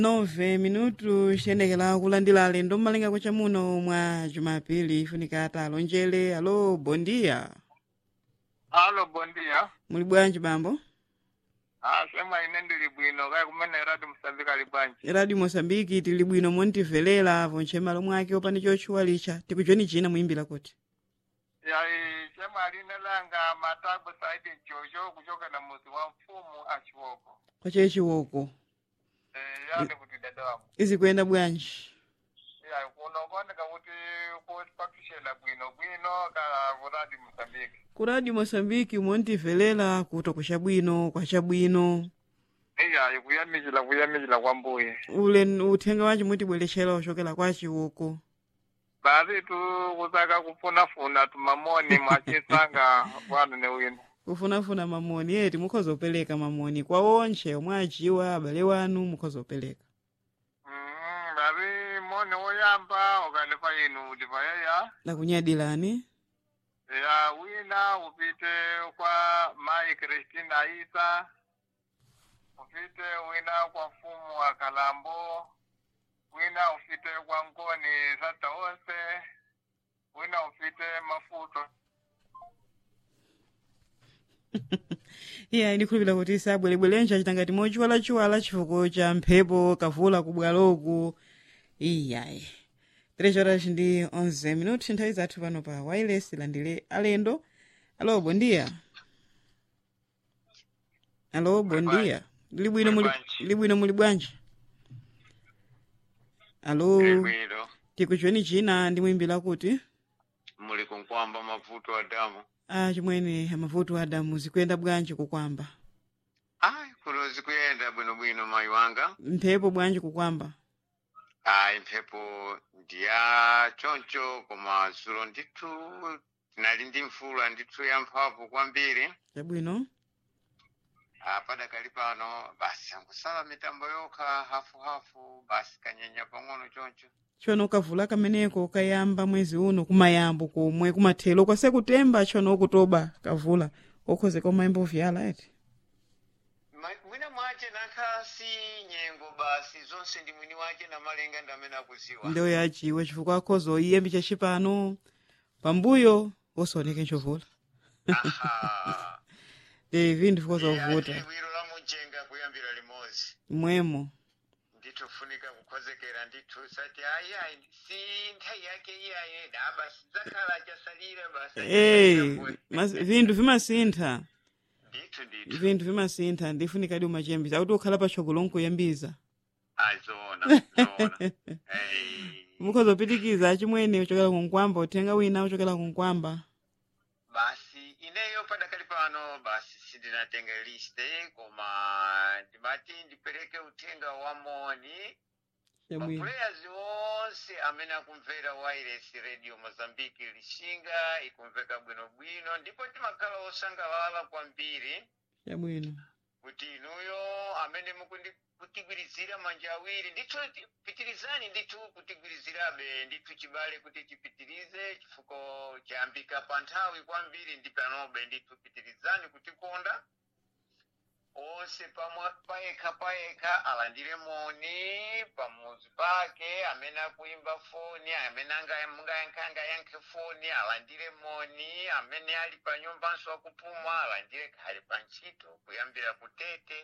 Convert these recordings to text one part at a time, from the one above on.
nove minutu xiyendekela kulandira alendo mmalinga kwacha muno mwa jumapili ifunika talonjele alo bondia Alo, bom dia. muli bwanji bambo Ah, sema ine ndili bwino kaya kumene radio Msambika ali bwanji. radio mosambiki tili bwino montivelera vonche malo mwake opani chotchuwalicha tikuchoni china muyimbira kuti Yayi, sema aline langa matabu saidi jojo kuchoka na muzi wa mfumu achiwoko. kwache chiwoko Eh, yani kuti dada wangu. izi kuyenda bwanji Yayi, kunokoneka kuti kupakishela bwino bwino kala ku radio Msambiki. ku radio mosambiki montivelera kuto kucha bwino kwacha bwino Iyayi, kuyamikila kuyamikila kwa mbuye. ule uthenga wanji mutibwerechera ochokera kwa chiwoko Basi tu kusaka kufunafuna tumamoni mwachisanga bwana ne wino. kufunafuna mamoni eti mukhoza opereka mamoni kwa onche omwe ajiwa abale wanu mukhoza opereka Mm, basi moni woyamba ukalipa inu ulipa yeya. nakunyadilani ya wina upite kwa mai Kristina Isa, upite wina kwa fumu wa Kalambo, wina ufite kwa Ngoni Sata Ose, wina ufite Mafuto. iya ndikhulupira kuti sabwerebwerenja chitangati mochiwalachiwala chifukwa cha mphepo kavula kubwaloku iyayi 3 horas ndi 11 minuti nthawi zathu pano pa wireless landire alendo alo bondia alo bondia lili bwino muli bwanji. lili bwino muli bwanji alo Bwino, tikuchweni china ndimuyimbira kuti muli kunkwamba mavuto a damu. a chimwene amavuto adamu zikuyenda bwanji kukwamba Ai, kuno zikuyenda bwinobwino mayi wanga. mphepo bwanji kukwamba Ai, mphepo ndiya choncho koma zulo ndithu tinali ndi mvula ndithu ya mphamvu kwambiri. chabwino Ah, padakali pano basi ankusala mitambo yokha hafuhafu basi kanyenya pang'ono choncho chono kavula kameneko kayamba mwezi uno kumayambo komwe kumathelo kwase kutemba chono okutoba kavula okhozeka umayamba ovyala eti Ma- mwina mwache nakha si nyengo basi zonse ndi mwini wache na malenga ndi amene akuziwa ndewo yachiwe chifukwa akhoza oyiyembi chachipano pambuyo osaoneke nchovula Aha. e vinthu vikhoza Iya, kuvuta liwiro la muchenga kuyambira limodzi mwemo ndithu funika kukhozekera ndithu sati ayi ayi si nthawi yake iyayi da basi zakhala chasalira basi e mas- vinthu vimasintha ndithu ndithu vinthu vimasintha ndifunikadi umachembisa akuti ukhala patsogolo nkuyambiza azona zona hey. mukhoza opitikiza achimwene ochokera kunkwamba uthenga wina ochokera kunkwamba basi ineyo padakali pano basi sindinatenga liste koma ndimati ndipereke uthenga wa moni chabwino mapuleyers onse amene akumvera wireless radio mozambique lishinga ikumveka bwinobwino ndipo timakhala osangalala kwambiri chabwino kuti inuyo amene mukundi- kutigwirizira manja awiri ndithu ti- pitirizani ndithu kutigwirizirabe ndithu chibale kuti chipitirize chifukwa chayambika pa nthawi kwambiri ndi panobe ndithu pitirizani kutikonda onse pamwa- payekha payekha alandire moni pamuzi pake amene akuimba foni amene anga- mungayankhe angayankhe foni alandire moni amene ali pa nyumbanso akupuma alandire khali pa ntchito kuyambira kutete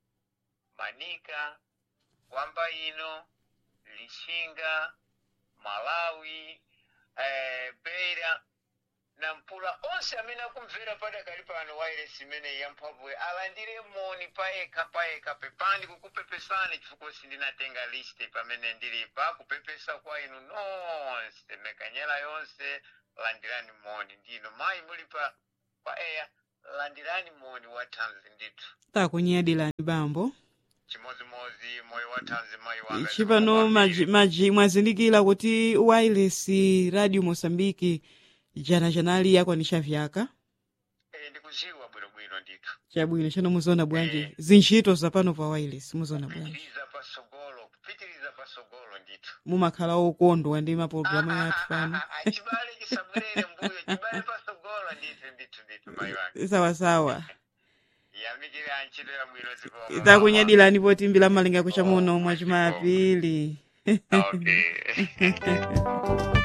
manika kwamba ino lishinga malawi eh, beira na mpula onse amene akumvera padakali pano wireless imene yamphamvuyo alandire moni payekha payekha pepani kukupepesani chifukwa sindinatenga liste pamene ndilipa kupepesa kwa inu nonse mekanyera yonse landirani moni ndino mayi mulipa pa eya landirani moni wa thanzi ndithu takunyadilani bambo chimodzimodzi moyo wa thanzi mayi wanga chipano maji, maji mwazindikira kuti wireless radio mosambiki jana janali yakwanisha vyaka Eh, ndikuziwa bwinobwino ndithu chabwino chano muzoona bwanji Eh. zintchito zapano pa wireless muzoona bwanji kupitiriza pasogolo kupitiriza pasogolo ndithu mumakhala okondwa ndi mapulogalamu yathu pano chibale chisabwerere mbuyo chibale pasogolo ndithu ndithu ndithu mayi wanga sawasawa yamikira ntchito yabwino zikomo takunyadilani potimbira malinga kucha muno mwa chimapili okay